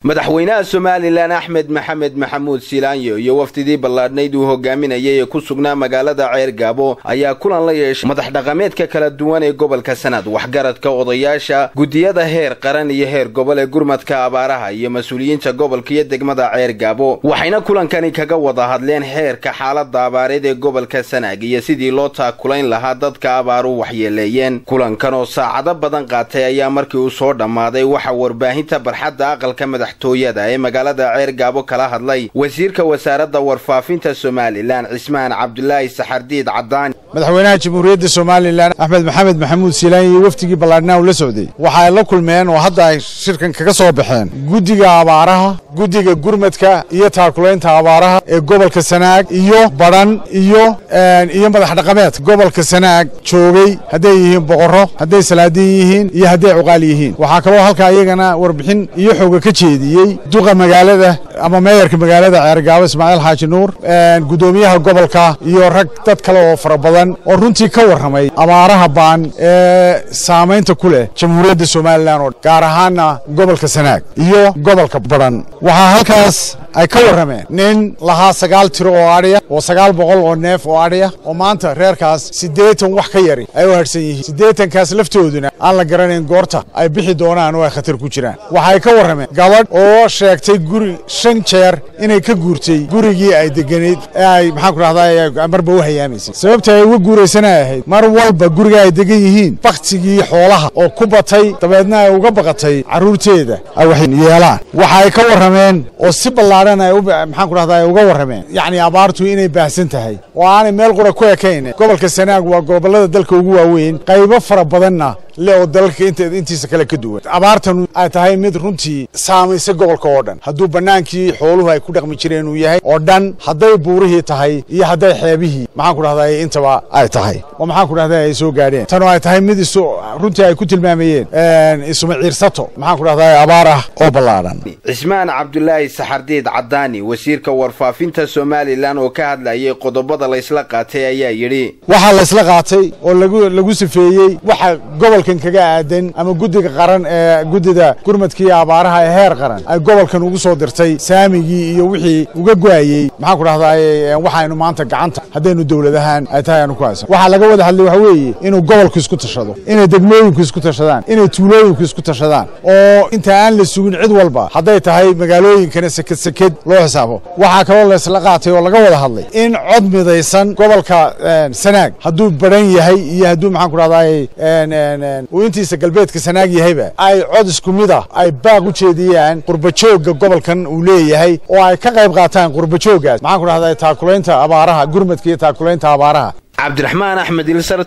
madaxweynaha somalilan axmed maxamed maxamuud silaanyo iyo wafdidii ballaadhnayd uu hogaaminayay ee ku sugnaa magaalada ceergaabo ayaa kulan la yeeshay madax dhaqameedka kala duwan ee gobolka sanad waxgaradka odayaasha guddiyada heer qaran iyo heer gobol ee gurmadka abaaraha iyo mas-uuliyiinta gobolka iyo degmada ceergaabo waxayna kulankani kaga wada hadleen heerka xaalada abaareed ee gobolka sanaag iyo sidii loo taakulayn lahaa dadka abaaru waxyeeleeyeen kulankan oo saacado badan qaatay ayaa markii uu soo dhammaaday waxaa warbaahinta barxadda aqalka madax tooyada ee magaalada ceergaabo kala hadlay wasiirka wasaaradda warfaafinta somalilan cismaan cabdulaahi saxardiid cadaani madaxweynaha jamhuuriyadda somalilan axmed maxamed maxamuud siilaan iyo wafdigii ballaadhnaa uu la socday waxa ay la kulmeen oo hadda ay shirkan kaga soo baxeen guddiga abaaraha guddiga gurmadka iyo taakulaynta abaaraha ee gobolka sanaag iyo badhan iyo iyo madax dhaqameed gobolka sanaag joogay hadday yihiin boqorro hadday salaadiin yihiin iyo hadday cuqaal yihiin waxaa kaloo halkaa iyagana warbixin iyo xooga ka jeediyey duqa magaalada ama meeyarka magaalada ceergaabo ismaaciil xaaji nuur guddoomiyaha gobolka iyo rag dad kale oo fara badan oo runtii ka warramay abaaraha baan ee saamaynta ku leh jamhuuriyadda somalilan oo gaar ahaana gobolka sanaag iyo gobolka badhan waxaa halkaas ay ka warrameen nin lahaa sagaal tiro oo adhiya oo sagaal boqol oo neef oo adhiya oo maanta reerkaas siddeetan wax ka yari ay u hadhsan yihiin siddeetankaas laftooduna aan la garanayn goorta ay bixi doonaan oo ay khatar ku jiraan waxay ka warrameen gabadh oo sheegtay guri shan jeer inay ka guurtay gurigii ay deganeyd ee ay maxaan ku rahdaa marba u hayaamaysay sababta ay uga guuraysana ahayd mar walba guriga ay degan yihiin baktigii xoolaha oo ku batay dabeedna ay uga baqatay carruurteeda ay wax yeelaan waxa ay ka warrameen oo si ballaadhan ay maxaan ku rahdaa ay uga warrameen yacni abaartu inay baahsan tahay oo aanay meel qura ku ekayn gobolka sanaag waa gobollada dalka ugu waaweyn qaybo fara badanna le oo dalalka intiisa kale ka duwan abaartan ay tahay mid runtii saamaysa gobolka oo dhan hadduu bannaankii xooluhu ay ku dhaqmi jireen uu yahay oo dhan hadday buurihii tahay iyo hadday xeebihii maxaan ku dhahdaa intaba ay tahay oo maxaan ku dhahdaa ay soo gaadheen tan oo ay tahay mid isu runtii ay ku tilmaamayeen isuma ciirsato maxaan ku dhahdaa abaar ah oo ballaadhan cismaan cabdulaahi saxardiid cadaani wasiirka warfaafinta somalilan oo ka hadlayay qodobada laysla qaatay ayaa yidhi waxaa laysla qaatay oo lagu lagu sifeeyey waxa gobolkan kaga aadan ama guddiga qaran ee guddida gurmadkii abaaraha ee heer qaran ay gobolkan ugu soo dirtay saamigii iyo wixii uga go'ayey maxaan ku dhahdaa waxaynu maanta gacanta haddaynu dowladahaan ay tahay aanu ku haysan waxaa laga wada hadlay waxa weeye inuu gobolku isku tashado inay degmooyinku isku tashadaan inay tuulooyinku isku tashadaan oo inta aan la sugin cid walba hadday tahay magaalooyinkana seked seked loo xisaabo waxaa kaloo laysla qaatay oo laga wada hadlay in cod midaysan gobolka sanaag hadduu badhan yahay iyo hadduu maxaan ku dhahdaa uu intiisa galbeedka sanaag yahayba ay cod isku mid ah ay baaq u jeediyaan qurbajoogga gobolkan uu leeyahay oo ay ka qayb qaataan qurbajooggaas maxaan ku dhahdaa taakulaynta abaaraha gurmadka iyo taakulaynta abaaraha cabdiraxmaan axmed ilsar